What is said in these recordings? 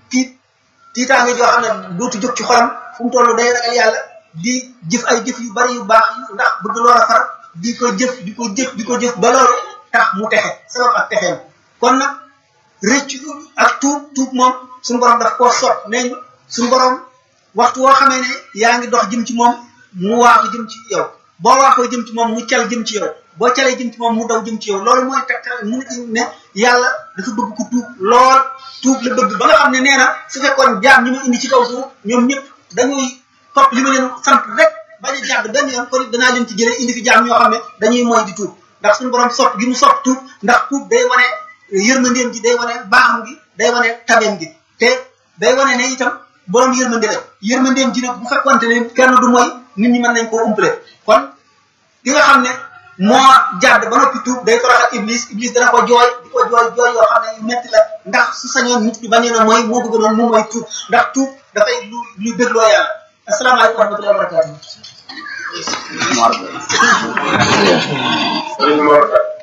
tiit tiitaange joo xam ne dootu jóg ci xolam fu mu toll day ragal yàlla di jëf ay jëf yu bari yu baax ndax bëgg loola far di ko jëf di ko jëf di ko jëf ba loolu tax mu texe sabab ak texeem kon nag rëccu ak tuub tuub moom suñu borom daf koo sot nee ñu suñu borom waxtu woo xamee ne yaa ngi dox jëm ci moom mu waaxu jëm ci yow boo waaxoo jëm ci moom mu cal jëm ci yow boo calee jëm ci moom mu daw jëm ci yow loolu mooy tegtal mu ne yàlla dafa bëgg ko tuub lool tuub la bëgg ba nga xam ne nee na su fekkoon jaam ñi ma indi ci kaw suuf ñoom ñëpp dañuy topp li ma leen sant rek bañ a jàdd benn yoon kon danaa leen ci jëlee indi fi jaam ñoo xam ne dañuy mooy di tuub ndax suñu borom sopp gi mu sopp tuub ndax tuub day wane yërmandeem gi day wane baaxam gi day wane tabeem gi te day wane ne itam borom yërmande la yërmandeem ji nag bu fekkonte ne kenn du mooy nit ñi mën nañ koo umpale kon ki nga xam ne moo jàdd ba noppi tuub day toroxal iblis iblis dana ko jooy di ko jooy jooy yoo xam ne yu metti la ndax su sañoon nit ñi bañee na mooy moo bëgg noonu mu mooy tuub ndax tuub dafay lu lu dégloo yàlla asalaamaaleykum wa rahmatullahi wa barakatuh sëriñ Mor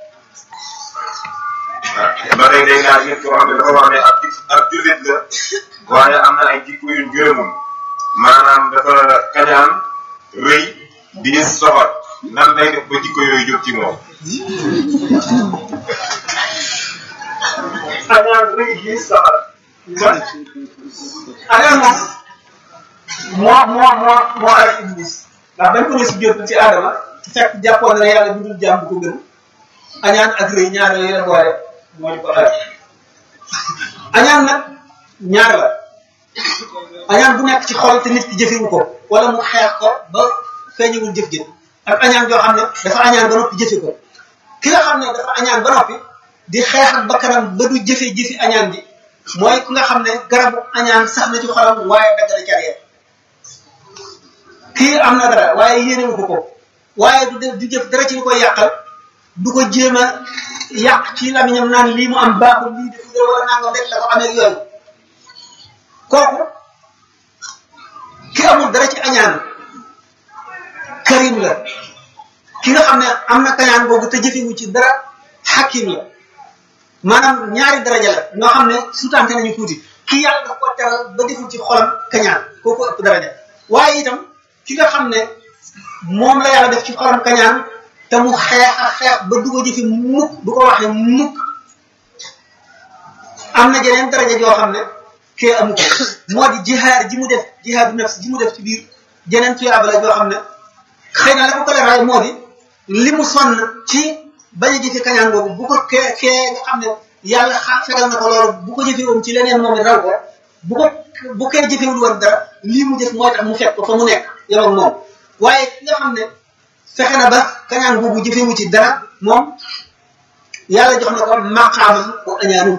ba tey day laaj nit koo xam ne dafa wax ne ab ab jullit la waaye am na ay jikko yu gërëmul maanaam dafa kañaan rëy di soxor nan lay def ba jikko yooyu jóg ci moom. añaan rëy gi soxor kon añaan moom moo moo moo moo ay iblis ndax bañ ko ne si jot ci aadama fekk jàppoon na yàlla bindul jaam bu ko gën añaan ak rëy ñaar yooyu la boole moo di ko xel añaan nag ñaar la añaan bu nekk ci xol te nit ki jëfewu ko wala mu xeex ko ba feeñewul jëf jëf ak añaan joo xam ne dafa añaan ba noppi jëfe ko ki nga xam ne dafa añaan ba noppi di xeex ak bakkanam ba du jëfe jëfi añaan ji mooy ki nga xam ne garabu añaan sax na ci xolam waaye dagg na carrière kii am na dara waaye yéenewu ko ko waaye du def du jëf dara ci lu koy yàqal du ko jéem a yàq ci lamiñam naan lii mu am baaxul lii def dara wala nangam rek la ko amee ak yooyu kooku ki amul dara ci añaan karim la ki nga xam ne am na kañaan boobu te jëfewu ci dara xakim la maanaam ñaari daraja la ñoo xam ne sutante nañu tuuti ki yàlla daf ko teral ba deful ci xolam kañaan kooku ëpp daraja waaye itam ki nga xam ne moom la yàlla def ci xolam kañaan te mu xeex a xeex ba du ko jëfi mukk du ko waxee mukk am na jeneen daraja joo xam ne kee amu ko moo di jihaar ji mu def jihaadu nafs ji mu def ci biir jeneen tuyaaba la joo xam ne xëy na la ko ko leeral moo di li mu sonn ci bañ a jëfe kañaan boobu bu ko kee kee nga xam ne yàlla xa fegal na ko loolu bu ko jëfee woon ci leneen moom it raw ko bu ko bu kee jëfewul woon dara lii mu def mooy tax mu fekk ko fa mu nekk yow ak moom waaye ki nga xam ne fexe na ba kañaan boobu jëfewu ci dara moom yàlla jox na ko maqaamam bu añaanum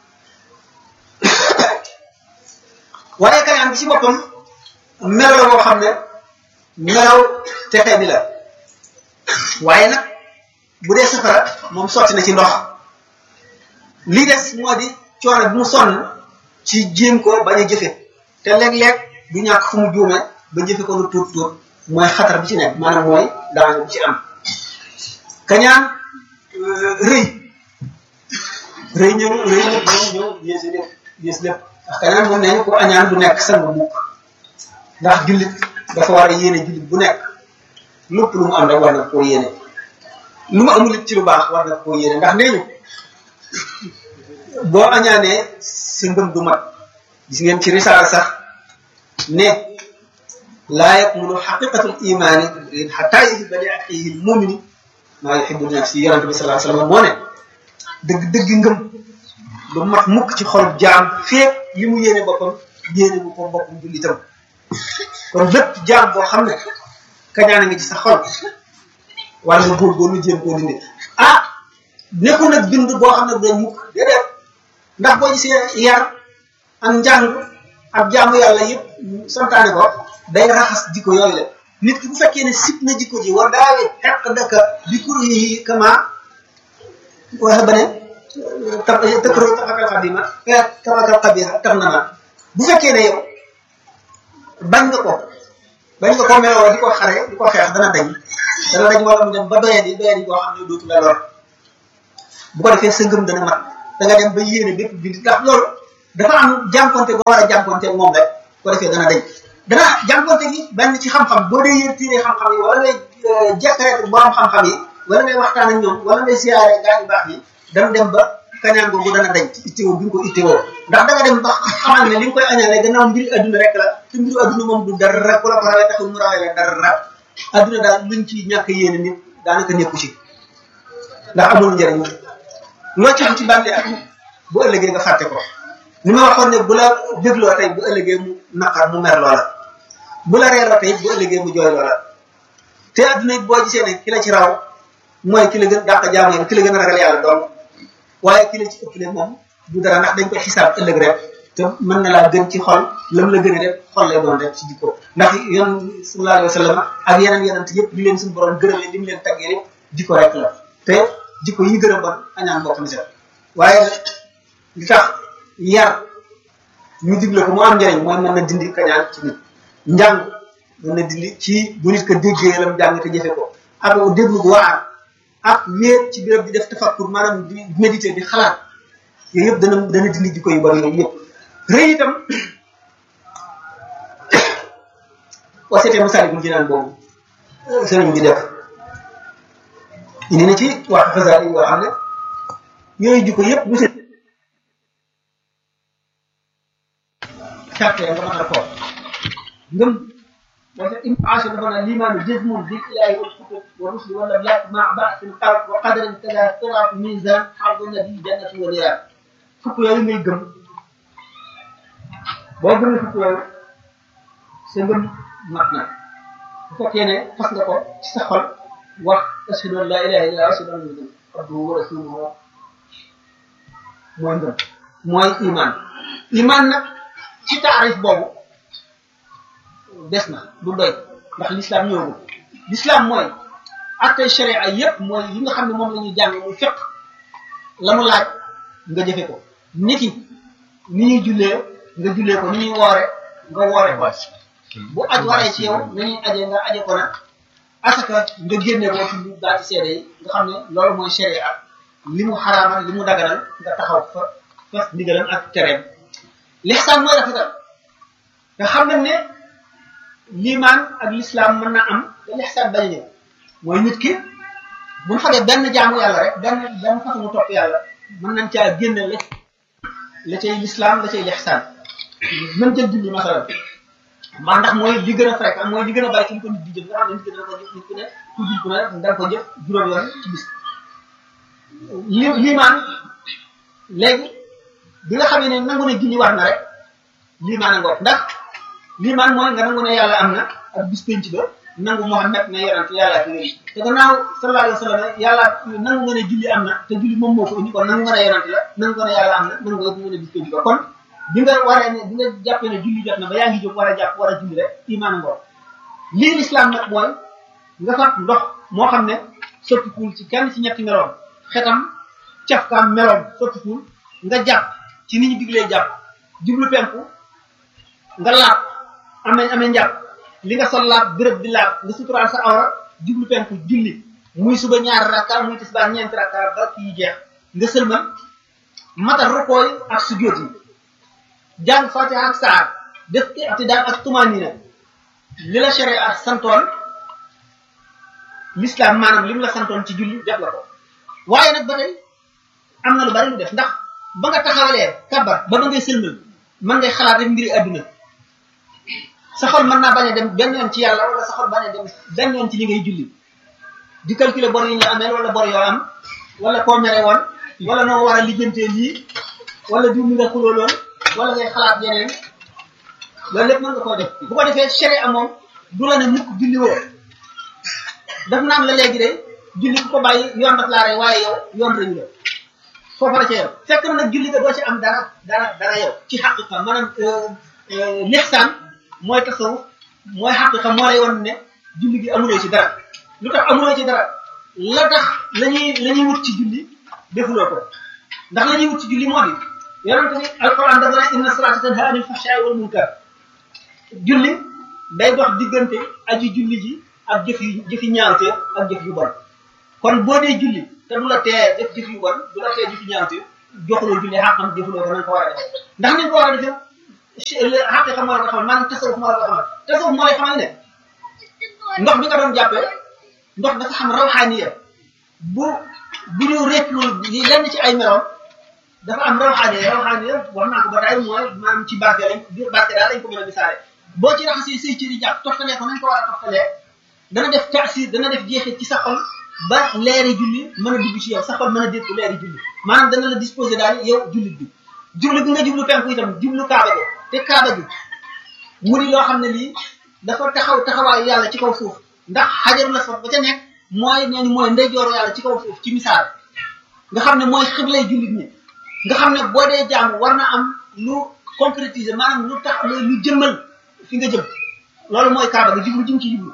waaye kañaan bi ci boppam melo la boo xam ne melaw texe bi la waaye nag bu dee safara moom sotti na ci ndox li des moo di coono bi mu sonn ci jéem ko bañ a jëfe te léeg-léeg du ñàkk fu mu juume ba jëfe ko lu tuut tuut mooy xatar bi ci nekk maanaam mooy daanga bi ci am kañaan rëy rëy ñëw rëy ñëw ñëw ñëw yéesi lépp yées lépp ndax kañaan moom nee ko añaan du nekk sang mukk ndax jullit dafa war a yéene jullit bu nekk lépp lu mu am rek war na koo yéene lu mu amul it ci lu baax war na koo yéene ndax nee ñu boo añaanee sa ngëm du mat gis ngeen ci risaala sax ne laa yakmulu xaqiqatul imaani xataa yuhibba li axiihi l-mumini maa yuhibbu li nafsihi yonente bi sallallahu alayhi wa sallam moo ne dëgg dëgg ngëm du mat mukk ci xol jaam feek li mu yéene boppam yéene bu ko boppam jullitam kon lépp jaam boo xam ne kañaana nga ci sa xol war nga góorgóorlu jéem koo dindi ah nekkul nag bind boo xam ne doon mukk déedéet ndax boo gisee yar ak njàng ak jaamu yàlla yëpp santaane ko day raxas jikko yooyu la nit ki bu fekkee ne sib na jikko ji war daawe xeq dëkka bi kur yi kama waxe ba ne ta tëkkro taxakal xadima taxakal xabiha tax na ma bu fekkee ne yow bañ nga ko bañ nga ko meloo di ko xare di ko xeex dana dañ dana dañ wala mu dem ba doyadi doyadi boo xam ne dootu la lor bu ko defee sa ngëm dana mat da nga dem ba yéene bépp bind ndax loolu dafa am jànkonte boo war a jànkonte moom rek ko defee dana dañ dana jànkonte gi benn ci xam-xam boo dee yër tiiree xam-xam yi wala ngay jekkare borom xam-xam yi wala ngay waxtaan ak ñoom wala ngay siyaare gaa yu baax yi dana dem ba kañaan googu dana dañ ci ittewoo bi nga ko ittewoo ndax da nga dem ba xamal ne li nga koy añaane gannaaw mbiri adduna rek la te mbiru adduna moom du dara ku la ko rawee taxul mu rawee la dara adduna daal luñ ci ñàkk yéene nit daanaka nekku ci ndax amul njëriñ loo ci am ci bànne ak bu ëllëgee nga fàtte ko ni ma waxoon ne bu la dégloo tey bu ëllëgee mu naqar mu mer loola bu la reeloo tey bu ëllëgee mu jooy loola te adduna it boo gisee ne ki la ci raw mooy ki la gën dàq jaamu yàlla ki la gën a ragal yàlla doom waaye ki la ci ëppale moom du dara ndax dañ koy xisaab ëllëg rek te mën na laa gën ci xol lam la gën a def xol lay doon rek ci jikko ndax yoon sallallahu alayhi wa sallam ak yeneen yeneen yëpp li leen suñu borom gërëmee li mu leen taggee yëpp jikko rek la te jikko yi gën a bon añaan bokk na set waaye li tax yar ñu digle ko mu am njëriñ mooy mën na dindi kañaan ci nit njàng mën na dindi ci bu nit ko déggee lam jàng te jëfe ko ak déglu gu waar ak wéet ci béréb di def tafakkur maanaam di méditer di xalaat yooyu yëpp dana dana dindi jikko yu bari yooyu yëpp rëy itam boo seetee Masaalikul Jinaan boobu sëriñ bi def indi na ci wax xasaar yi yoo xam ne yooyu jikko yëpp bu seet carte nga mën a ko ngëm wala im aasha dafa na limaanu jazmun bil ilahi wal kutub wa rusli wala yàq ma ba'sin xarab wa qadarin kaza siraat mizan xarbu nabi jannati wa niran fukk yooyu ngay gëm boo gëmee fukk yooyu sa ngëm mat na bu fekkee ne fas nga ko ci sa xol wax ashhadu an la ilaha illa ashhadu anna muhammadan abduhu wa rasuluhu mooy ngëm mooy iman iman nag ci taarif boobu des na du doy ndax l'islam ñëwagul l'islam mooy attey sharia yépp mooy yi nga xam ne moom la ñuy jàng mu fekk la mu laaj nga jëfe ko nit ki ni ñuy jullee nga jullee ko ni ñuy woore nga woore ko bu aj waree ci yow na ñuy aje nga aje ko na asaka nga génne ko ci daa ci seede yi nga xam ne loolu mooy sharia li mu xaraamal li mu daganal nga taxaw fa fas ndigalam ak tereem l'ihsaan mooy rafetal nga xam nañ ne liimaan ak l'islam mën na am te l'ihsaan bañ a ñëw mooy nit ki bu ñu xamee benn jaamu yàlla rek benn benn façon mu topp yàlla mën nañ caa génne la la cay l'islam la cay l'ihsaan mën jël julli masalan maa ndax mooy li gën a fréquent mooy li gën a bari ci ñu ko nit di jëf nga xam ne nit ki dana ko jëf nit ku ne ku jul ku ne rek danga ko jëf juróom yoon ci bis li liimaan léegi bi nga xamee ne nangu ne julli war na rek liimaan a ngoog ndax liimaan mooy nga nangu ne yàlla am na ak bis penc ba nangu Muhammad ne yonent yàlla ak yooyu te gannaaw sallallahu alayhi wa sallam yàlla nangu nga ne julli am na te julli moom moo ko indi kon nangu nga ne yonent la nangu nga ne yàlla am na nangu nga ne bis penc ba kon bi nga waree ne bi nga jàppee ne julli jot na ba yaa ngi jóg war a jàpp war a julli rek imaan ngoog lii l'islam nag mooy nga fat ndox moo xam ne sottikuul ci kenn ci ñetti meloom xetam cafkaam meloom sottikuul nga jàpp ci ni ñu diglee jàpp jublu penku nga laab amee amee njàpp li nga sol laab béréb di laab nga suturaal sa awra jublu penku julli muy suba ñaar rakka muy tisbaar ñeenti rakka ba kii jeex nga sëlmal matal rukooy ak sujjóot yi jàng fatiha ak saar def i'tidaal ak tumanina li la sharia santoon l'islam maanaam li mu la santoon ci julli def la ko waaye nag ba tey am na lu bari lu def ndax ba nga taxawalee kabar ba ba ngay sëlmal mën ngay xalaat rek mbiri adduna sa xol mën naa bañ a dem benn yoon ci yàlla wala sa xol bañ a dem benn yoon ci li ngay julli di calculer bor yi ñu ameel wala bor yoo am wala koo mere woon wala noo war a lijjantee lii wala diw mi nga xulooloon wala ngay xalaat yeneen loolu lépp mën nga koo def bu ko defee sharia moom du la ne mukk julli woo daf naan la léegi de julli ku ko bàyyi yoon daf laa rey waaye yow yoon reñu la foofa la ca yow fekk na nag julli ga doo ci am dara dara dara yow ci xaqiqa maanaam lixsaan mooy tasawuf mooy xaqiqa moo lay won ne julli gi amuloo ci dara lu tax amuloo ci dara la tax la ñuy la ñuy wut ci julli defuloo ko ndax la ñuy wut ci julli moo di yonente ni alquran dafa ne inna salata tanha anil fahsha'i wal munkar julli day dox diggante aji julli ji ak jëf yu jëfi ñaawte ak jëf yu bon kon boo dee julli te du la tee def jëf yu bon du la tee jëfi ñaawte joxuloo julli xaqam defuloo ko na nga ko war a defee ndax ni nga ko war a defee xaqi xam moo la ko xamal maanaam tasawuf moo la ko xamal tasawuf moo lay xamal ne ndox bi nga doon jàppee ndox dafa xam rawxaaniya bu bu ñu réccul lenn ci ay meloom dafa am rawxaaniya rawxaaniya wax naa ko ba tey mooy maanaam ci barke lañ biir barke daal lañ ko mën a misaale boo ci raxasee say cëri jàpp toftalee ko nañ ko war a toftalee dana def taasir dana def jeexit ci sa xol ba leeri julli mën a dugg ci yow sa xol mën a dégg leeri julli maanaam dana la disposé daal yow jullit bi jublu bi nga jublu penku itam jublu kaaba gi te kaaba gi mu di loo xam ne lii dafa taxaw taxawaayu yàlla ci kaw suuf ndax xajaru la sax ba ca nekk mooy nee ni mooy ndeyjooru yàlla ci kaw suuf ci misaal nga xam ne mooy xiblay jullit ñi nga xam ne boo dee jaamu war na am lu concrétiser maanaam lu tax lu jëmmal fi nga jëm loolu mooy kaaba gi jublu jëm ci jublu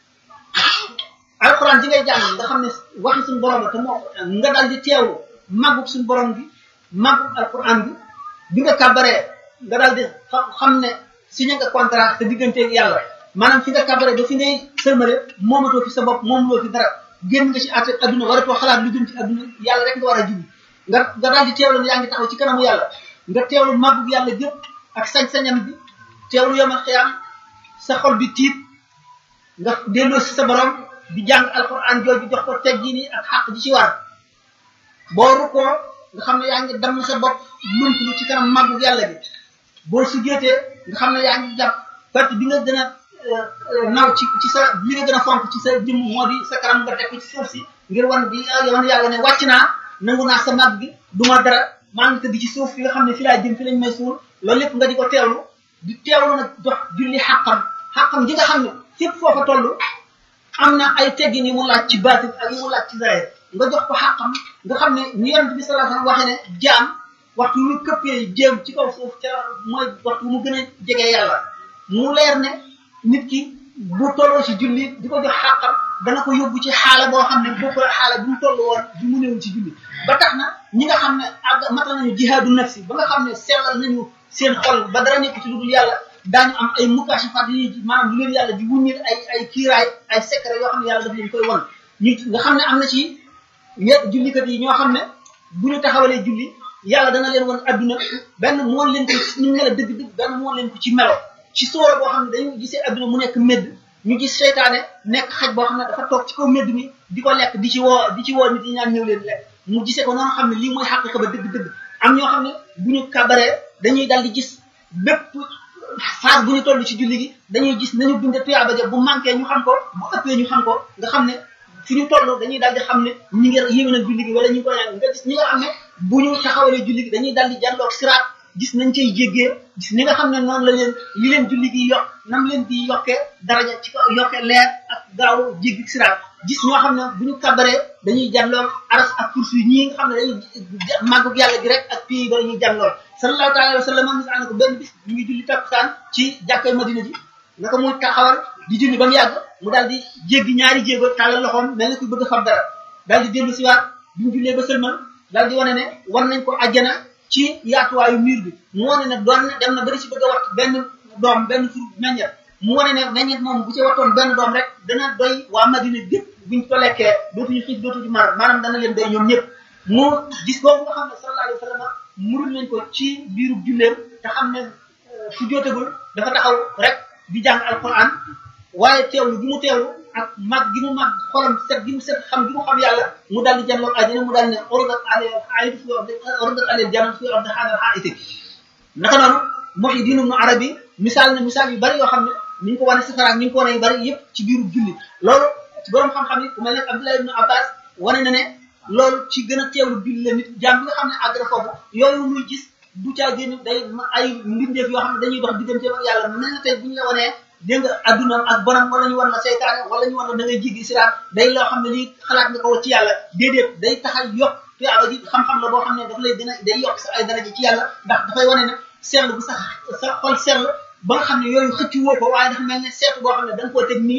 alxuraan ji ngay jàng nga xam ne waxi suñu borom la te moo nga daal di teewlu màggug suñu borom bi màggug alxuraan bi bi nga kàbbaree nga daal di xam ne signé nga contrat te digganteeg yàlla maanaam fi nga kàbbaree ba fi ngay sëlmale moomatoo fi sa bopp moomuloo fi dara génn nga ci àtte adduna waratoo xalaat lu jëm ci adduna yàlla rek nga war a jublu nga nga daal di teewlu ne yaa ngi taxaw ci kanamu yàlla nga teewlu màggug yàlla jëpp ak sañ-sañam bi teewlu yomal xiyaam sa xol bi tiit nga delloo si sa borom di jàng alquran jooju jox ko teggini ak xàq ji ci war boo rukkoo nga xam ne yaa ngi damm sa bopp lumplu ci kanam màggu yàlla bi boo sujjeetee nga xam ne yaa ngi jàpp parti bi nga gën a naw ci ci sa li nga gën a fonk ci sa jëmm moo di sa kanam nga teg ko ci suuf si ngir wan di wan yàlla ne wàcc naa nangu naa sa màgg gi du ma dara maa ngi tëdd ci suuf fi nga xam ne fi laa jëm fi lañ may suul loolu lépp nga di ko teewlu di teewlu nag jox julli xàqam xàqam ji nga xam ne fépp foofa toll am na ay teggin yi mu laaj ci baatin ak yi mu laaj ci zahir nga jox ko xàqam nga xam ne ni yonent bi sallallahu alayhi wasallam waxee ne jaam waxtu wu këppee jéem ci kaw suuf ca mooy waxtu mu gën a jege yàlla mu leer ne nit ki bu tolloo ci julli di ko jox xàqam dana ko yóbbu ci xaala boo xam ne bokk xaala bi mu toll woon bi mu néew ci julli ba tax na ñi nga xam ne ak matal nañu jihaadu nafsi ba nga xam ne sellal nañu seen xol ba dara nekk ci lu dul yàlla daañu am ay mukashafaat yi maanaam lu leen yàlla di wuññil ay ay kiiraay ay secret yoo xam ne yàlla daf leen koy won ñu nga xam ne am na ci ñett jullikat yi ñoo xam ne bu ñu taxawalee julli yàlla dana leen won adduna benn mu won leen ko ñu mel dëgg-dëgg benn mu won leen ko ci melo ci sóora boo xam ne dañu gisee adduna mu nekk médd ñu gis seytaane nekk xaj boo xam ne dafa toog ci kaw médd mi di ko lekk di ci woo di ci woo nit ñi ñaan ñëw leen lekk mu gisee ko noonu xam ne lii mooy xàq ba dëgg-dëgg am ñoo xam ne bu ñu kabaree dañuy dal di gis bépp phase bu ñu toll ci julli gi dañuy gis nañu binde tuyaaba ja bu manqué ñu xam ko bu ëppee ñu xam ko nga xam ne fi ñu toll dañuy dal di xam ne ñi ngi yéwénal julli gi wala ñu ngi koy nga gis ñi nga xam ne bu ñu taxawalee julli gi dañuy dal di jàlloog siraat gis nañ cay jéggee gis ni nga xam ne noonu la leen li leen julli gi yokk nam leen di yokkee daraja ci ko yokkee leer ak gaaw jéggi siraat gis ñoo xam ne bu ñu kabaree dañuy jàlloog aras ak kursu yi ñii nga xam ne dañuy màggug yàlla gi rek ak pays ba dañuy jàlloog sallallahu alayhi wa sallam mis na ko benn bis ñu ngi julli takkusaan ci jàkkay madina ji naka muy taxawal di julli ba mu yàgg mu daal di jéggi ñaari jéego tàllal loxoom mel na kuy bëgg a fab dara daal di dellu siwaat bi mu jullee ba sëlmal daal di wane ne war nañ ko ajjana ci yaatuwaayu miir bi mu wane ne doon na dem na bari si bëgg a wat benn doom benn fur meññet mu wane ne meññet moom bu ci wattoon benn doom rek dana doy waa madina gépp buñ ko lekkee dootuñu xiif dootuñu mar maanaam dana leen doy ñoom ñëpp mu gis boobu nga xam ne sallallahu alayhi wa sallam murul nañ ko ci biiru julleem te xam ne su jootagul dafa taxaw rek di jàng alquran waaye teewlu gi mu teewlu ak mag gi mu mag xolam set gi mu set xam gi mu xam yàlla mu daal di jànloog àjjana mu daal ne orodat ale ayit fi orde orodat ale jannat fi orde xaadal xaiti naka noonu Muhyiddin Ibn Arabi misaal na misaal yu bari yoo xam ne ni ñu ko wane safara ak ni ñu ko wane yu bari yëpp ci biiru julli loolu ci borom xam-xam yi ku mel ne Abdullah ibn Abbas wane na ne loolu ci gën a teewlu julli la nit jaam bi nga xam ne àgg na foofu yooyu muy gis du caa génn day ay mbindeef yoo xam ne dañuy dox diggante ak yàlla mel na tey bu ñu la wanee dégg nga adduna ak bonam wala ñu wan la seytaane wala ñu wan la da ngay jéggi siraat day loo xam ne lii xalaat nga ko ci yàlla déedéet day tax a yokk tuyaaba ji xam-xam la boo xam ne dafa lay gën a day yokk sa ay daraja ci yàlla ndax dafay wane ne sell bu sa sa xol sell ba nga xam ne yooyu xëcc woo ko waaye dafa mel ne seetu boo xam ne da nga koo teg nii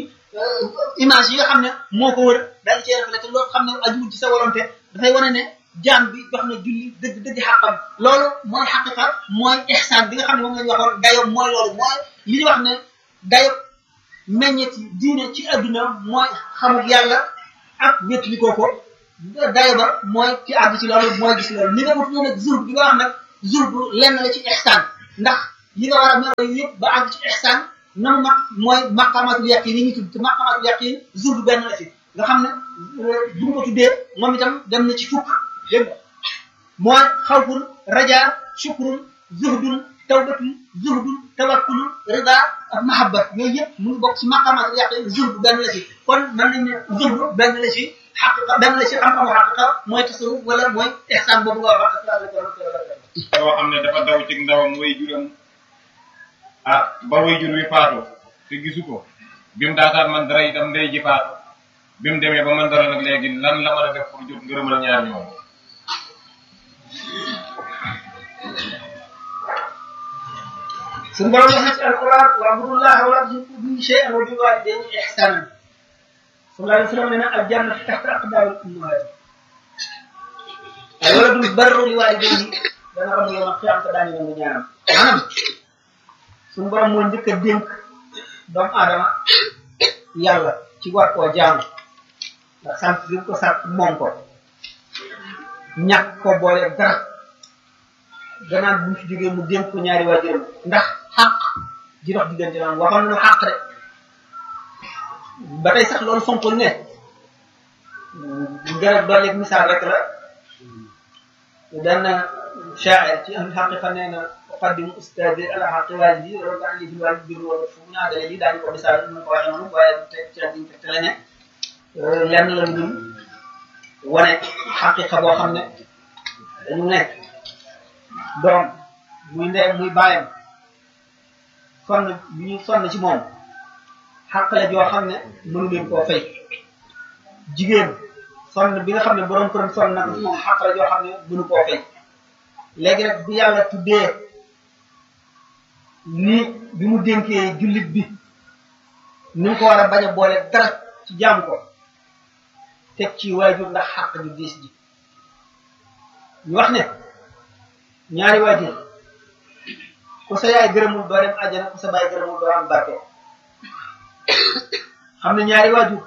image yi nga xam ne moo ko wër daal di cee reflété loolu xam ne ajuwul ci sa volonté dafay wane ne jaam bi jox na julli dëgg dëgg xàqam loolu mooy xaqiqa mooy ihsaan bi nga xam ne moom la ñu waxoon dayoom mooy loolu mooy li ñu wax ne dayo meññet diine ci adduna mooy xamul yàlla ak wétlikoo ko dayo ba mooy ci àgg ci loolu mooy gis loolu ni nga wut nag zuhd bi nga wax nag zuhd lenn la ci ihsaan ndax yi nga war a melo yëpp ba àgg ci ihsaan nam mag mooy maqamatul yaqin yi ñu tudd te maqamatul yaqin zuhd benn la ci nga xam ne bu ñu ko tuddee moom itam dem na ci fukk dégg nga mooy xawfun raja shukrun zuhdun tawbatun zuhdun tawakkulun rida ak mahabba yooyu yëpp mu ngi bokk ci maqamatul yaqin zuhd benn la ci kon mën nañ ne zuhd benn la ci xaqiqa benn la ci xam-xamu xaqiqa mooy tasawuf wala mooy ihsaan boobu nga wax koo xam ne dafa daw ci ndawam way juram ah ba way jur wi faatu te gisu ko bi mu daataan man dara itam ndey ji faatu bi mu demee ba man dara nag léegi lan la mën a def pour jot ngërëmal ñaar ñoom suñu borom wax na ci alquran wa'budullaha wa la tushriku bihi shay'an wa bil walidayni ihsanan sallallahu alayhi wa sallam nee na aljanna tahta aqdamil ummahat ay wala dul barru li walidayni dana ram yow ma xiyam te daañu nangu ñaanam maanaam suñu borom moo njëkk a dénk doomu aadama yàlla ci war koo jaamu ndax sant bi ko sant moom ko ñàkk ko boole dara gannaaw bu ñu fi jógee mu dénk ko ñaari waajuram ndax xàq ji dox diggante noonu waxoon nañu xàq de ba tey sax loolu fonkul ne gën a dolli misaal rek la dana shaa'ir ci ahlu xaqiqa nee na uqaddimu ustaadi ala xaqi waalidi loolu daan li fi waalidi bir wala fu mu ñaadale lii daañu ko misaal ñu ko waxee noonu waaye te ci la ñu te la ne lenn la ñu wane xaqiqa boo xam ne dañu nekk doom muy ndeyam muy bàyyam sonn bi ñu sonn ci moom xàq la joo xam ne mënu leen koo fay jigéen sonn bi nga xam ne borom këram sonn na ko ci moom xàq la joo xam ne mënu koo fay léegi nag bi yàlla tuddee ni bi mu dénkee jullit bi ni mu ko war a bañ a boole dara ci jaamu ko teg ci waajur ndax xàq ju diis ji ñu wax ne ñaari waajur ku sa yaay gërëmul doo dem àjjana ku sa baay gërëmul doo am barke xam ne ñaari waajur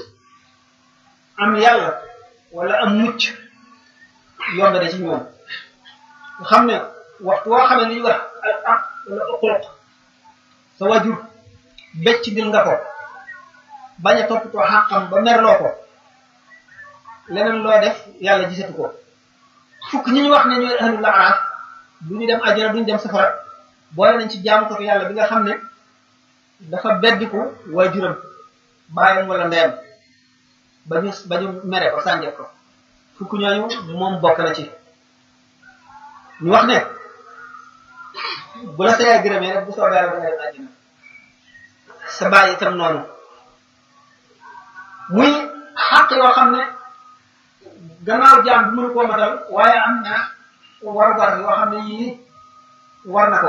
am yàlla wala am mucc yomb de ci ñoom nga xam ne waxtu woo xam ne li ñuy wax al aq wala uquq sa waajur becc dil nga ko bañ a toppatoo xàqam ba merloo ko leneen loo def yàlla gisatu ko fukk ñi ñu wax ne ñooy ahlul araaf du ñu dem àjjana duñu dem safara boole nañ ci jaamu ko yàlla bi nga xam ne dafa beddiku waajuram bàyyam wala ndeyam ba ñu ba ñu mere ko sànje ko fukk ñooñu moom bokk na ci ñu wax ne bu la sa yaay gërëmee rek bu soobee yàlla da nga dem àjjana sa bàyyi itam noonu muy xàq yoo xam ne gannaaw jaam bi mënu koo matal waaye am na warugar yoo xam ne yii war na ko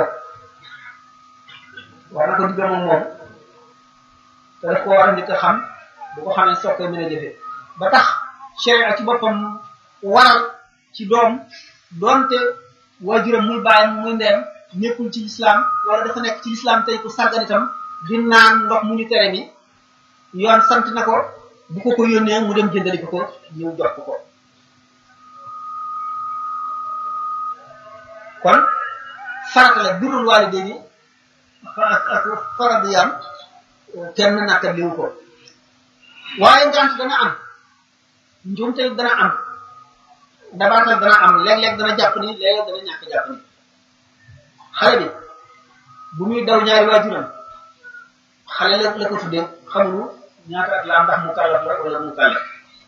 war na ko digga moom moom te daf ko war a njëkk a xam bu ko xamee soog koy mën a jëfe ba tax sharia ci boppam waral ci doom doonte waajuram muy bàyyam muy ndeyam nekkul ci lislaam wala dafa nekk ci lislaam tey ku sàggan itam di naan ndox mu ñu tere mi yoon sant na ko bu ko ko yónnee mu dem jëndali ko ko ñëw jox ko ko kon farata la birul waalidayni ak ak faradiyam kenn nakka liwu ko waaye ngant dana am njuumte dana am dabaatal dana am léeg-léeg dana jàpp ni léeg-léeg dana ñàkk jàpp ni xale bi bu muy daw ñaari waajuram xale la la ko tuddee xamulu ñaata at la am ndax mu kàllaf la wala mu kàllaf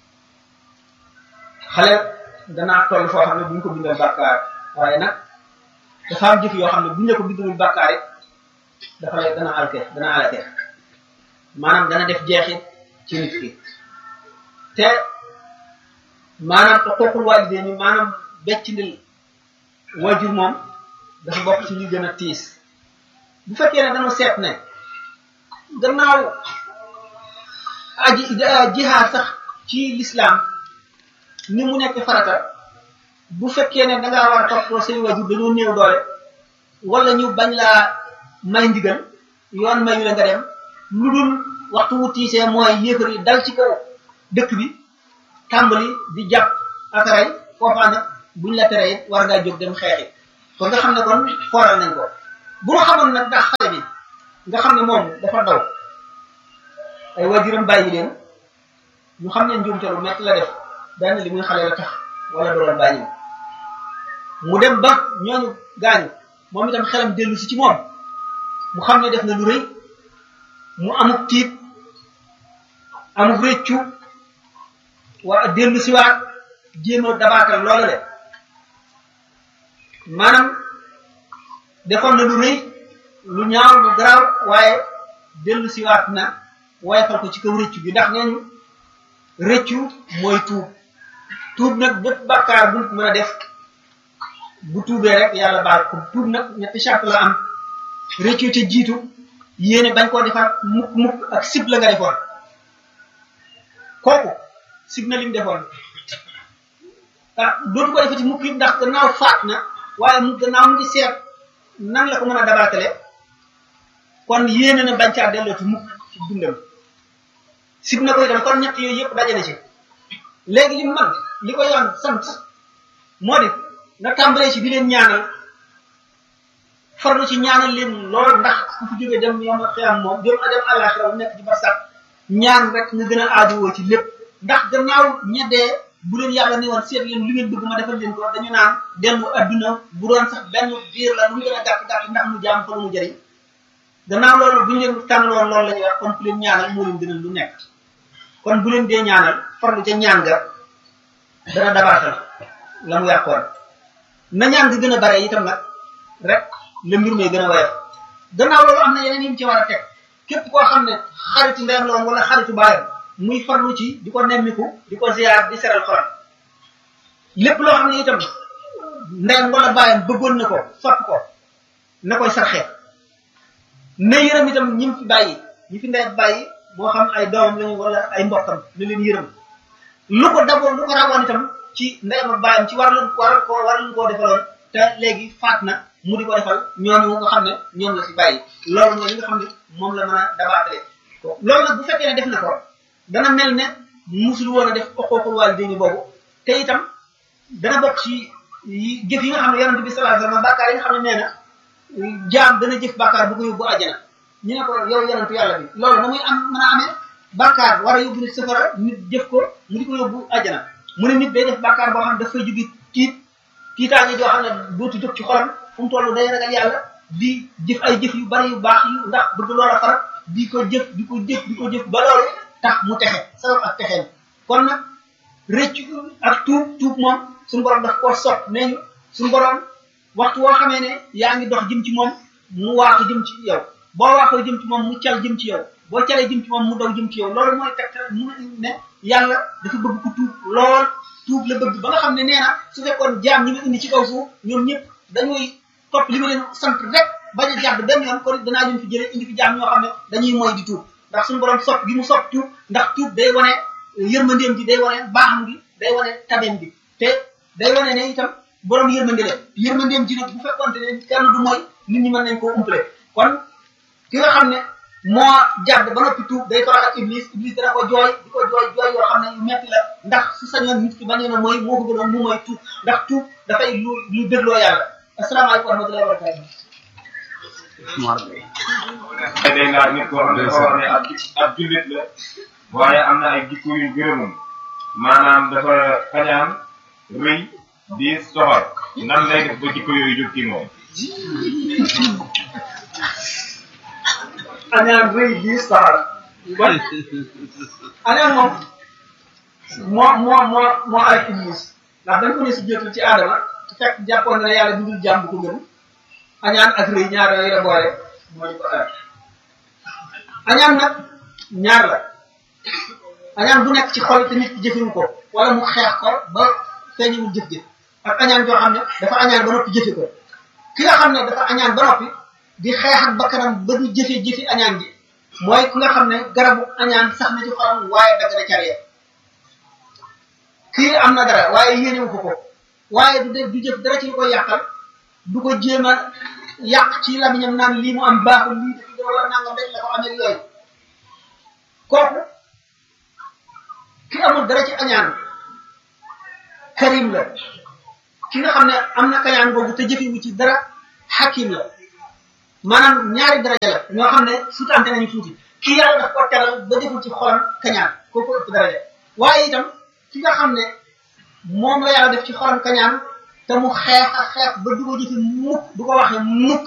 xale danaa toll foo xam ne bu ñu ko bindal bàkkaar waaye nag dafa am jëf yoo xam ne bu ñu la ko bindalul bàkkaar it dafa lay dana alke dana alake maanaam dana def jeexit ci nit ki te maanaam te xoqul waalidee ni maanaam becc ndil wajur moom dafa bokk ci li gën a tiis bu fekkee ne dañoo seet ne gannaaw aji jihaad sax ci lislaam ni mu nekk farata bu fekkee ne da ngaa war a toppatoo say wajur dañoo néew doole wala ñu bañ laa may ndigal yoon mayu la nga dem lu dul waxtu wu tiisee mooy yéefar yi dal ci kaw dëkk bi tàmbali di jàpp ak rey foofaa nag buñ la tere it war ngaa jóg dem xeexi kon nga xam ne kon fooral nañ ko bu ñu xamoon nag ndax xale bi nga xam ne moom dafa daw ay waajuram bàyyi leen ñu xam ne njuumte lu metti la def benn li muy xale la tax wala doon bàyyi mu dem ba ñooñu gaañu moom itam xelam dellu si ci moom mu xam ne def na lu rëy mu amuk tiit amuk réccu waa dellu si waat jéem a dabaatal loola de maanaam defoon na lu rëy lu ñaaw lu garaaw waaye dellu si waat na woyofal ko ci kaw rëccu bi ndax nee ñu rëccu mooy tuub tuub nag bépp bàkkaar bu mën a def bu tuubee rek yàlla baal ko tuub nag ñetti charte la am rëccu ca jiitu yéene bañ koo defaat mukk mukk ak sib la nga defoon kooku sib na lim defoon ah dootu ko defati mukk ndax gannaaw faat na waaye mu gannaaw mu ngi seet nan la ko mën a dabaatale kon yéene na bañ caa dellooti mukk ci dundam sib na ko itam kon ñett yooyu yëpp dajale ci léegi li man li ko yoon sant moo di nga tàmbalee ci di leen ñaanal farlu ci ñaanal leen lool ndax ku fi jógee dem yoom a xiyam moom dem a dem àllaxira nekk ci barsax ñaan rek nga gën a aajowoo ci lépp ndax gannaaw ñeddee bu leen yàlla ni woon seet leen lu ngeen bëgg ma defal leen ko dañu naan dellu adduna bu doon sax benn biir la lu mu gën a gàtt gàtt ndax mu jaam fa lu mu jëriñ gannaaw loolu bu ñu leen tànnaloon loolu la ñuy wax kon ku leen ñaanal moo leen gënal lu nekk kon bu leen dee ñaanal farlu ca ñaan ga dana dabaatal la mu yàqoon na ñaan nga gën a bare itam nag rek la mbir may gën a woyof gannaaw loolu am na yeneen yi mu ci war a teg képp koo xam ne xaritu ndeyam la woon wala xaritu baayam muy farlu ci di ko nemmiku di ko ziar di seral xolam lépp loo xam ne itam ndeyam wala baayam bëggoon na ko sopp ko na koy sarxee na yërëm itam ñi mu fi bàyyi ñi fi ndey bàyyi moo xam ay doomam lañu wala ay mbokkam na leen yërëm lu ko daboon lu ko rawoon itam ci ndeyam ak baayam ci war lu war ko war lu koo defaloon te léegi faat na mu di ko defal ñooñu nga xam ne ñoom la fi bàyyi loolu mooy li nga xam ne moom la mën a dabaatale loolu nag bu fekkee ne def na ko dana mel ne musul woon a def oqooqul waalidayni boobu te itam dana bokk ci jëf yi nga xam ne yonente bi sallallahu alayhi wasallam bàkkaar yi nga xam ne nee na jaam dana jëf bàkkaar bu ko yóbbu àjjana ñu ne ko yow yonentu yàlla bi loolu na muy am mën a amee bàkkaar war a yóbbu nit safara nit jëf ko mu di ko yóbbu àjjana mu ne nit day def bàkkaar boo xam ne dafay jóge tiit tiitaange joo xam ne dootu jóg ci xolam fu mu toll day ragal yàlla di jëf ay jëf yu bari yu baax yu ndax bëgg loola fara di ko jëf di ko jëf di ko jëf ba loolu tax mu texe sabab ak texeem kon nag rëccu ak tuub tuub moom suñu borom daf koo sopp nee ñu suñu borom waxtu woo xamee ne yaa ngi dox jëm ci moom mu waaxu jëm ci yow boo waaxoo jëm ci moom mu cal jëm ci yow boo calee jëm ci moom mu daw jëm ci yow loolu mooy tegtal mu ne yàlla dafa bëgg ku tuub lool tuub la bëgg ba nga xam ne nee na su fekkoon jaam ñi ma indi ci kaw suuf ñoom ñëpp dañuy topp li ma leen sant rek bañ a jàdd benn yoon kon danaa leen fi jëlee indi fi jaam ñoo xam ne dañuy mooy di tuub ndax suñu borom sopp gi mu sopp tuub ndax tuub day wane yërmandeem gi day wane baaxam gi day wane tabeem gi te day wane ne itam borom yërmande la yërmandeem ji nag bu fekkonte ne kenn du mooy nit ñi mën nañ koo umpale kon ki nga xam ne moo jàdd ba noppi tuub day torox ak iblis iblis dana ko jooy di ko jooy jooy yoo xam ne yu metti la ndax su sañoon nit ki bañee na mooy moo ko gënoon mu mooy tuub ndax tuub dafay lu lu dégloo yàlla asalaamaaleykum wa rahmatullahi wa barakatuh day laaj nit koo xam ne dafa wax ne ab ab jullit la waaye am na ay jikko yu gërëmum maanaam dafa kañaan rëy di soxor nan lay def ba jikko yooyu jóg ci moom añaan rëy di soxor bon añaan moom moo moo moo moo ay iblis ndax dañ ko ne si jotul ci aadama te fekk jàppoon na yàlla bindul jàmm bu ko gën añaan ak rëy ñaar yooyu la boole moo ñu ko aar añaan nag ñaar la añaan bu nekk ci xol te nit ki jëfewu ko wala mu xeex ko ba feeñewul jëf-jëf ak añaan joo xam ne dafa añaan ba noppi jëfe ko ki nga xam ne dafa añaan ba noppi di xeex ak bakkanam ba du jëfe jëfi añaan ji mooy ki nga xam ne garabu añaan sax na ci xolam waaye dagg na carrière kii am na dara waaye yéenewu ko ko waaye du def du jëf dara ci lu koy yàqal du ko jéem a yàq ci lamiñam naan lii mu am baaxul lii dafa gën a war nangam rek la ko amee yooyu kooku ki amul dara ci añaan karim la ki nga xam ne am na kañaan boobu te jëfewu ci dara hakim la maanaam ñaari daraja la ñoo xam ne sutante nañu tuuti kii yàlla daf ko teral ba deful ci xolam kañaan kooku ëpp daraja waaye itam ki nga xam ne moom la yàlla def ci xolam kañaan te mu xeex ak xeex ba du ko jëfi mukk du ko waxe mukk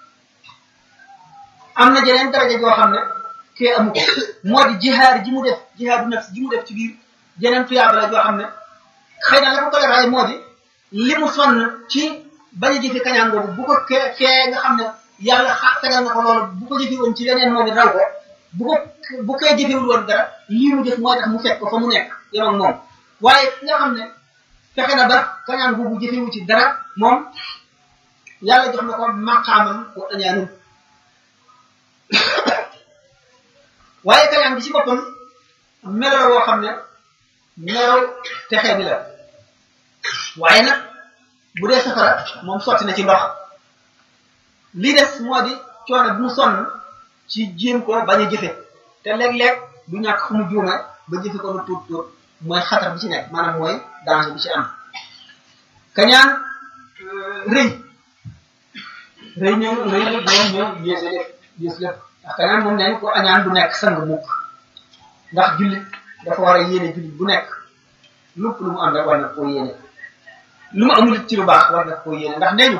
am na jeneen daraja joo xam ne kee amu ko moo di jihaar ji mu def jihaadu nafs ji mu def ci biir jeneen tuyaaba la joo xam ne xëy na la ko koy raay moo di li mu sonn ci bañ a jëfe kañaan boobu bu ko kee kee nga xam ne yàlla xa tegal na ko loolu bu ko jëfe woon ci leneen moom it raw ko bu ko bu koy jëfewul woon dara lii mu def mooy tax mu fekk ko fa mu nekk yem ak moom waaye ki nga xam ne fexe na ba kañaan boobu jëfewu ci dara moom yàlla jox na ko maqaamam wa añaanum waaye kañaan bi ci boppam melo la woo xam ne melo texe bi la waaye nag bu dee safara moom sotti na ci ndox li des moo di coono bi mu sonn ci jéem ko bañ a jëfe te léeg-léeg du ñàkk fu mu juume ba jëfe ko lu tuut tuut mooy xatar bi ci nekk maanaam mooy danger bi ci am kañaan rëy rëy ñëw rëy la ñëw ñëw yéese lépp yées lépp ndax kañaan moom neen ko añaan du nekk sang mukk ndax jullit dafa war a yéene jullit bu nekk lépp lu mu am rek war na koo yéene lu mu amul ci lu baax war na koo yéene ndax nee ñu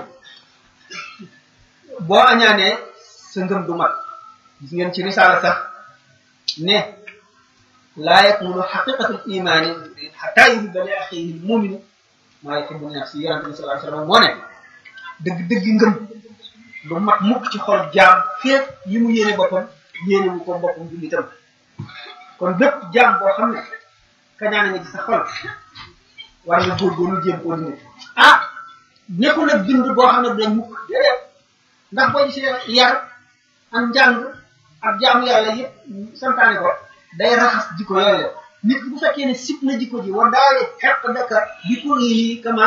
boo añaanee sa ngëm du mat gis ngeen ci risaala sax ne laa yakmulu xaqiqatul imaani xataa yuhibba li axiihi l-mu'mini maa yuhibbu li nafsihi yonente bi sallallahu alayhi wasallam moo ne dëgg dëgg ngëm du mat mukk ci xol jaam féet yi mu yéene boppam yéene wu ko boppam jullitam kon bépp jaam boo xam ne kañaane nga ci sa xol war nga góorgóorlu jéem koo dindi ah nekkul nag bind boo xam ne du dañ mukk déedéet ndax boo gisee yar ak njàng ak jaamu yàlla yëpp santaane ko day raxas jikko yooyu la nit ki bu fekkee ne sib na jikko ji war daal xeq dëkka bi pour yi kama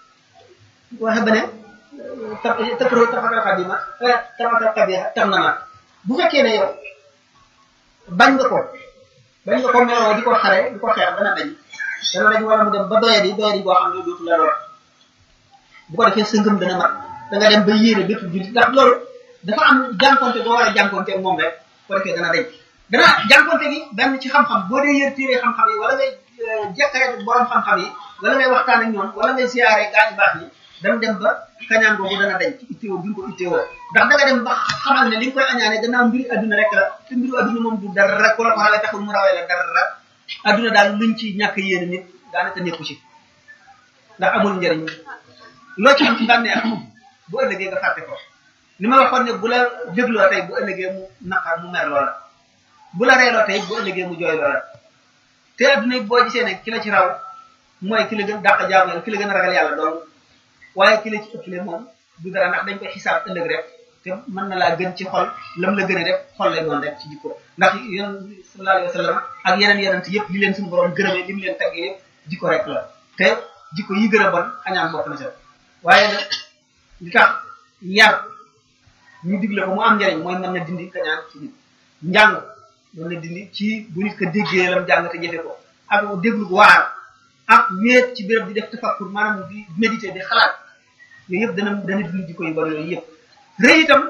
waxe ba ne tëkkro tafatal xadima tafatal xabiha tam na ma bu fekkee ne yow bañ nga ko bañ nga ko meloo di ko xare di ko xeex dana dañ dana dañ wala mu dem ba doyadi doyadi boo xam ne dootu la lor bu ko defee sa ngëm dana mat da nga dem ba yéene bépp jullit ndax loolu dafa am jànkonte boo war a jànkonte ak moom rek bu ko defee dana dañ dana jànkonte gi benn ci xam-xam boo dee yër téere xam-xam yi wala ngay jekkare borom xam-xam yi wala ngay waxtaan ak ñoom wala ngay siyaare gaañu baax ñi dana dem ba kañaan boobu dana dañ ci itteewoo bi nga ko itteewoo ndax da nga dem ba xamal ne li nga koy añaane gannaaw mbiri adduna rek la te mbiru adduna moom du dara rek ku la ko xale taxul mu rawee la dara adduna daal luñ ci ñàkk yéene nit daanaka nekku ci ndax amul njëriñ loo ci am ci bànneex bu ëllëgee nga fàtte ko li ma waxoon ne bu la dégloo tey bu ëllëgee mu naqar mu mer loola bu la reeloo tey bu ëllëgee mu jooy loola te adduna boo gisee ne ki la ci raw mooy ki la gën dàq jaamu yàlla ki la gën a ragal yàlla dong waaye ki la ci ëppale moom du dara ndax dañ koy xisaab ëllëg rek te mën na laa gën ci xol lam la gën a rek xol lay doon rek ci jikko ndax yonent sallallahu alayhi wa sallam ak yeneen yonent yëpp li leen suñu borom gërëmee li mu leen taggee yëpp jikko rek la te jikko yi gën a bon añaan bokk na ca waaye nag li tax yar ñu digle ko mu am njariñ mooy mën na dindi kañaan ci nit njàng mën na dindi ci bu nit ko déggee lam jàng te jëfe ko ak déglu waar ak wéet ci béréb di def tafakkur maanaam di méditer di xalaat yooyu yëpp dana dana dindi jikko yu bari yooyu yëpp rëy itam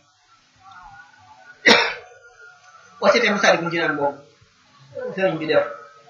wasete Masaalikul Jinaan boobu sëriñ bi def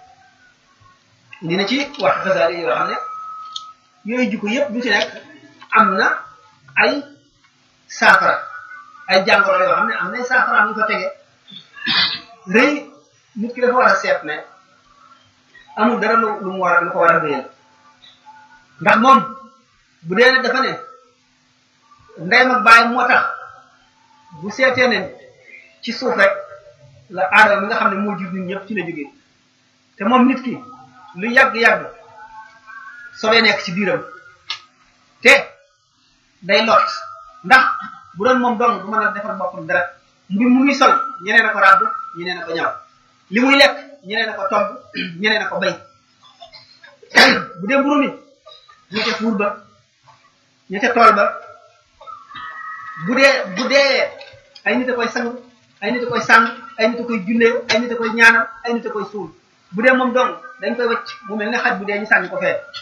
dina ci wax xasaali yoo xam ne yooyu jikko yëpp du ci nekk am na ay saafara ay jàngoro yoo xam ne am na ay saafara am ñu ko tege rëy nit ki dafa war a seet ne amul dara lu lu mu war a lu ko war a rëyal ndax moom bu dee ne dafa ne ndeyam ak baay moo tax bu seetee ne ci suuf rek la aadama mi nga xam ne moo jur nit ñëpp ci la jógee te moom nit ki lu yàgg-yàgg sobee nekk ci biiram te day lot ndax bu doon moom dong du mën a defal boppam dara mbir mu muy sol ñeneen a ko ràbb ñeneen a ko ñaw li muy lekk ñeneen a ko togg ñeneen a ko bay bu dee mburu mi ñu ca fuur ba ñu ca tool ba bu dee bu dee ay nit a koy sang ay nit a koy sàng ay nit a koy jullee ay nit a koy ñaanal ay nit a koy suul bu dee moom dong dañ koy wacc mu mel ne xaj bu dee ñu sànni ko fee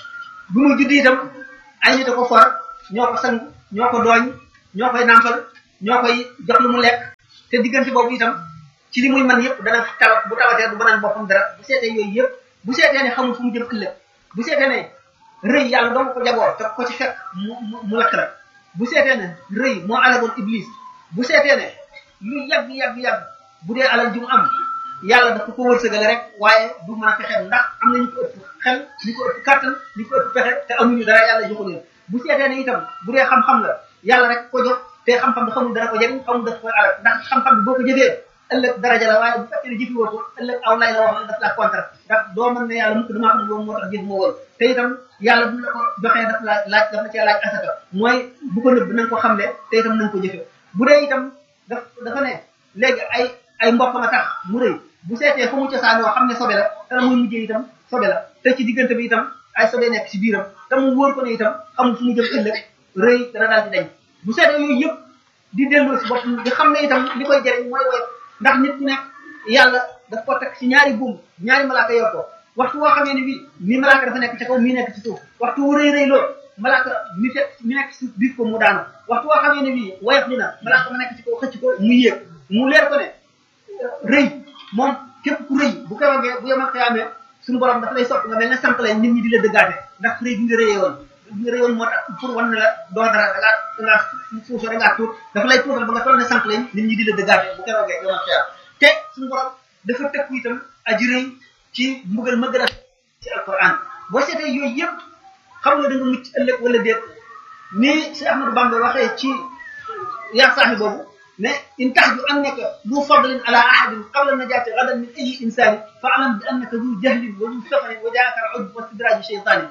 bu muy judd itam ay nit a ko for ñoo ko sang ñoo ko dooñ ñoo koy nàmpal ñoo koy jox lu mu lekk te diggante boobu itam ci li muy man yëpp dana tawat bu tawatee du mënal boppam dara bu seetee yooyu yëpp bu seetee ne xamul fu mu jëm ëllëg bu seetee ne rëy yàlla doo ko jagoo te ko ci fekk mu mu lakk la bu seetee ne rëy moo alagoon iblis bu seetee ne lu yàgg yàgg yàgg bu dee alal ji mu am yàlla dafa ko wërsëgale rek waaye du mën a fexeel ndax am na ñu ko ëpp xel ñu ko ëpp kàttan ñu ko ëpp pexe te amuñu dara yàlla joxu leen bu seetee ne itam bu dee xam-xam la yàlla rek ko jox te xam-xam bi xamul dara ko jëriñ xamul daf koy alal ndax xam-xam bi boo ko jëfee ëllëg daraja la waaye bu fekkee ne jëfiwoo ko ëllëg aw lay la wax ne daf la contre ndax doo mën ne yàlla mukk damaa xam ne loolu moo tax jëf moo woon te itam yàlla bu la ko joxee daf la laaj daf la cee laaj asaka mooy bu ko nëbb na nga ko xamle te itam na nga ko jëfe bu dee itam daf dafa ne léegi ay ay mbokk ma tax mu rëy bu seetee fa mu cosaanoo xam ne sobe la te la muy mujjee itam sobe la te ci diggante bi itam ay sobe nekk ci biiram te mu wóor ko ne itam xamul fu mu jëm ëllëg rëy dana daal di dañ bu seetee yooyu yëpp di delloo si boppam di xam ne itam li koy jëriñ mooy woyof ndax nit ku nekk yàlla daf ko teg ci ñaari buum ñaari malaaka yor ko waxtu woo xamee ne bii mi malaaka dafa nekk ci kaw mi nekk ci suuf waxtu wu rëy rëy lool malaaka mi fekk mi nekk ci suuf biir ko mu daanu waxtu woo xamee ne bii woyof li na malaaka ma nekk ci kaw xëcc ko mu yéeg mu leer ko ne rëy moom képp ku rëy bu ko wagee bu yemal xiyaamee suñu borom dafa lay sopp nga mel ne sant leen nit ñi di la dëggaate ndax rëy bi nga rëyee woon bi nga rëyoon moo tax pour wan ne la doo dara da ngaa da ngaa fuusoo da ngaa tuut dafa lay tuutal ba nga toll ne sant leen nit ñi di la dëggaate bu ko wagee yemal xiyaam te suñu borom dafa tëkku itam aji rëy ci mbugal ma gën a ci alquran boo seetee yooyu yëpp xam nga da nga mucc ëllëg wala déet ni si Ahmadou Bamba waxee ci yaa saaxi boobu ne in taxju annaka du fadlin ala ahadin qabla najaati gadan min ayi insani fa alam bi annaka du jahlin wa du safarin wa jaaka al ujb wa stidraji cheytaani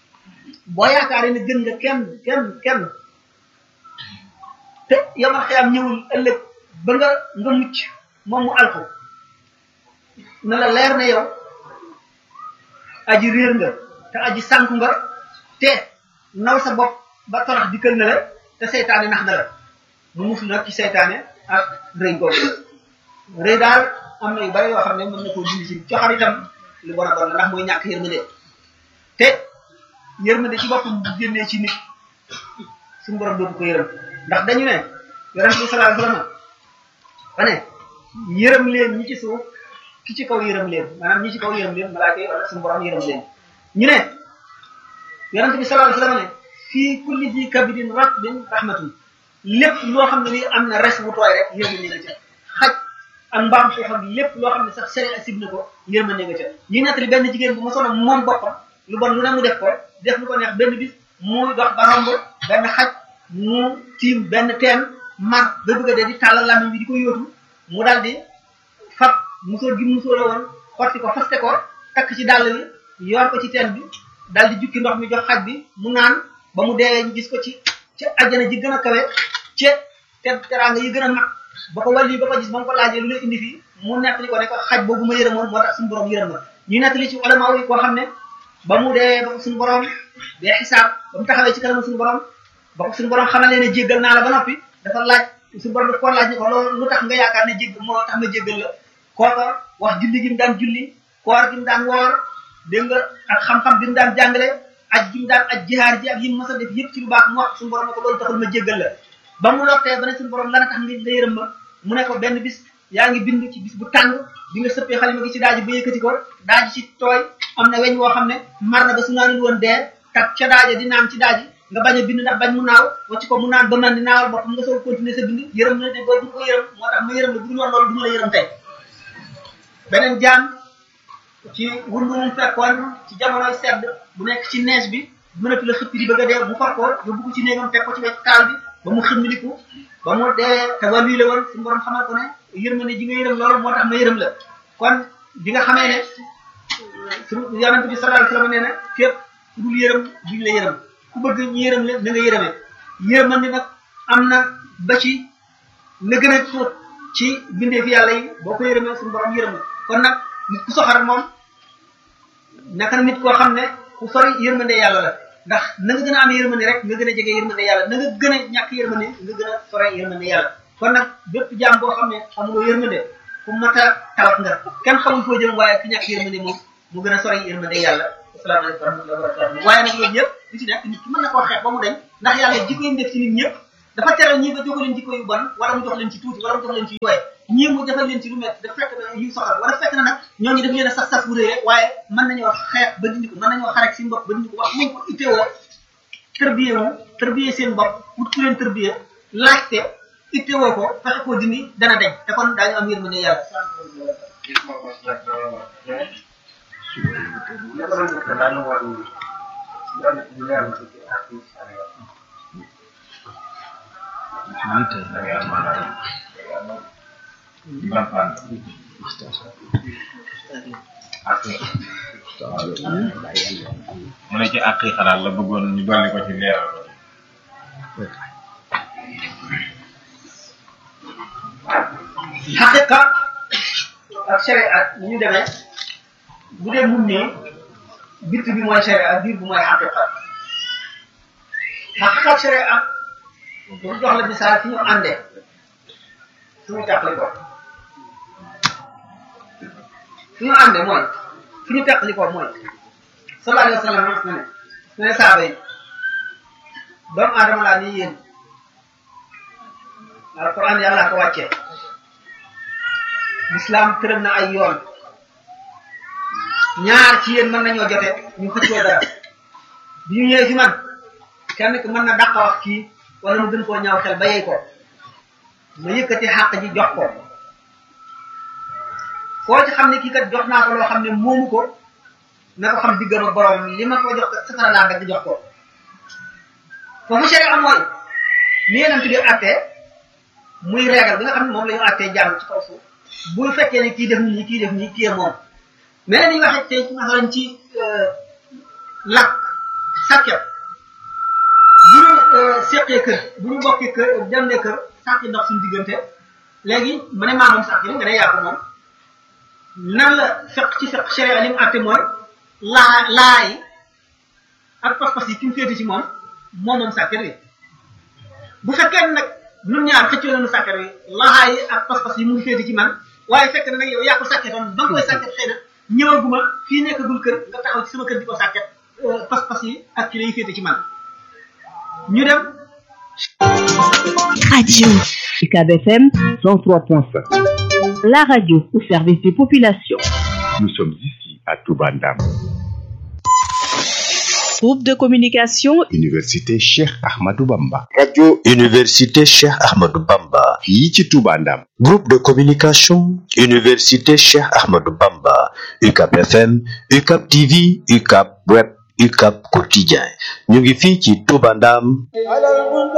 boo yaakaaree ne gën nga kenn kenn kenn te yamal xiyaam ñëwul ëllëg ba nga nga mucc moom mu alko na la leer ne yow aji réer nga te aji sànku nga te naw sa bopp ba torox dikkal na la te seytaane nax na la mu musul nag ci seytaane ak rëy googu rëy daal am na yu bari yoo xam ne mën na koo dindi ci coxar itam lu bon a bon la ndax mooy ñàkk yërmande te yërmande ci boppam bu génnee ci nit suñu borom dootu ko yërëm ndax dañu ne yonent bi sallallahu alayhi wasallam ba ne yërëm leen ñi ci suuf ki ci kaw yërëm leen maanaam ñi ci kaw yërëm leen malaaka yi wala suñu borom yërëm leen ñu ne yonent bi sallallahu alayhi wasallam ne fii kulli di kabidin ratbin rahmatun lépp loo xam ne ni am na res bu tooy rek yërmande nga ca xaj ak mbaam suuf ak lépp loo xam ne sax sere asib na ko yërmande nga ca ñu nettali benn jigéen bu ma sono moom boppam lu bon lu ne mu def ko def lu ko neex benn bis mu dox ba romb benn xaj mu tiim benn teen mar ba bëgg a dee di tàllal làmmiñ bi di ko yóotu mu daal di fab musóor gi musóora woon xotti ko faste ko takk ci dàll bi yor ko ci teen bi daal di jukki ndox mi jox xaj bi mu naan ba mu deewee ñu gis ko ci ci àjjana ji gën a kawe ci te teraanga yi gën a mag ba ko wàlli ba ko gis ba mu ko laajee lu la indi fii mu nettali ko ne ko xaj boobu ma yërëmoon moo tax suñu borom yërëm ma ñu nettali ci ulama yi koo xam ne ba mu dee ba ko suñu borom dee xisaab ba mu taxawee ci kanamu suñu borom ba ko suñu borom xamal ne jéggal naa la ba noppi dafa laaj suñu borom daf koo laaj ni ko loolu lu tax nga yaakaar ne jégg moo tax ma jéggal la kooka wax julli gi mu daan julli koor gi mu daan woor dégg nga ak xam-xam bi mu daan jàngale aj gi mu daan aj jihaar ji ak yi mu mës a def yëpp ci lu baax mu wax suñu borom ne ko loolu taxul ma jéggal la ba mu lottee ba ne suñu borom lan a tax nga nga yërëm ma mu ne ko benn bis yaa ngi bind ci bis bu tàng bi nga sëppee xalima gi ci daaji ba yëkkati ko daaji ci tooy am na weñ woo xam ne mar na ba su naanul woon dee tak ca daaja di naan ci daaji nga bañ a bind ndax bañ mu naaw wacc ko mu naan ba man di naawal boppam nga soog continuer sa bind yërëm na ne boo du ko yërëm moo tax ma yërëm la bu dul woon loolu du ma la yërëm tey beneen jaam ci wundu mu fekkoon ci jamonoy sedd bu nekk ci neige bi mënatu la xëppi di bëgg a dee mu far ko yóbbu ko ci néegam teg ko ci wet taal bi ba mu xëmmiliku ba mu dee te wàllu la woon suñu borom xamal ko ne yërmande ji nga yërëm loolu moo tax ma yërëm la kon bi nga xamee ne suñu yonent bi sallallahu alayhi wasallam nee na képp ku dul yërëm duñ la yërëm ku bëgg ñu yërëm la na nga yërëmee yërmande nag am na ba ci la gën a tuut ci bindee fi yàlla yi boo ko yërëmee suñu borom yërëm la kon nag nit ku soxar moom naka nit koo xam ne ku sori yërmande yàlla la ndax na nga gën a am yërmande rek nga gën a jege yërmande yàlla na nga gën a ñàkk yërmande nga gën a sore yërmande yàlla kon nag bépp jaam boo xam ne amuloo yërmande ku mat a tawat nga kenn xamul foo jëm waaye ki ñàkk yërmande moom mu gën a sore yërmande yàlla asalaamaaleykum wa rahmatulah wa barakatuh waaye nag yooyu yëpp li ci nekk nit ki mën na koo xeex ba mu deñ ndax yàlla jikko yi mu def ci nit ñëpp dafa teral ñii ba jox leen jikko yu bon wala mu jox leen ci tuuti wala mu jox leen ci yooye ñii mu defal leen ci lu métti dafa fekk na yu soxal wala fekk na nag ñooñu daf leen a saf saf bu rëy waaye mën nañoo xeex ba dindi ko mën nañoo xarek si bopp ba dindi ko wax mu ko itteewoo tërbiyee wu tërbiyee seen bopp wut ku leen tërbiyee laajte itteewoo ko fexe koo dindi dana deñ te kon daañu am yërmande yàlla mu ne ci àq yi xalaat la bëggoon ñu dolli ko ci leeral ko ci. xaqiqa ak sharia ni ñu demee bu dee mun nii bitt bi mooy sharia biir bi mooy xaqiqa xaqiqa ak sharia pour jox la misaal fi ñu àndee suñu teqali ko fi ñu àndee mooy fi ñu teqali ko mooy sallallahu alayhi wa sallam wax na ne su ne saaba yi doomu aadama laa ni yéen alquran yàlla ko wàccee l'islam tëral na ay yoon ñaar ci yéen mën nañoo jote ñu xëccoo dara bi ñu ñëwee fi man kenn ki mën na dàq wax kii wala mu gën koo ñaaw xel ba yey ko ma yëkkati xàq ji jox ko koo ci xam ne kii kat jox naa ko loo xam ne moomu ko na ko xam diggam ak borom li ma ko jox kat safara laa dagg jox ko foofu sharia am mooy ni yeneen bi attee muy régal bi nga xam ne moom la ñu attee jàmm ci kaw suuf bu fekkee ne kii def nii kii def nii kii moom mais ni ñu waxee tey ci masalan ci lakk sàkket bu ñu seqee kër bu ñu bokkee kër dem ne kër sàkki ndox suñu diggante léegi ma ne maa moom sàkki nga ne yaa ko moom nan la fekk ci fekk sharia li mu àtte mooy laa laa yi ak pas-pas yi ki mu féete ci moom moom moom sàkket wi bu fekkee nag ñun ñaar xëccoo nañu sàkket wi laa yi ak pas-pas yi mu ngi féete ci man waaye fekk na nag yow yaa ko sàkketoon ba nga koy sàkket xëy na ñëwaguma fii nekkagul kër nga taxaw ci sama kër di ko sàkket pas-pas yi ak ki lay féete ci man ñu dem Radio UCAB FM 103.5. la radio au service des populations. Nous sommes ici à Toubandam. Groupe de communication Université Cheikh Ahmadou Bamba. radio université Cheikh Ahmadou Bamba fii ci Toubandam. groupe de communication université Cheikh Ahmadou Bamba UCAP FM UCAP TV UCAP web UCAP quotidien ñu ngi fii ci Touba Ndam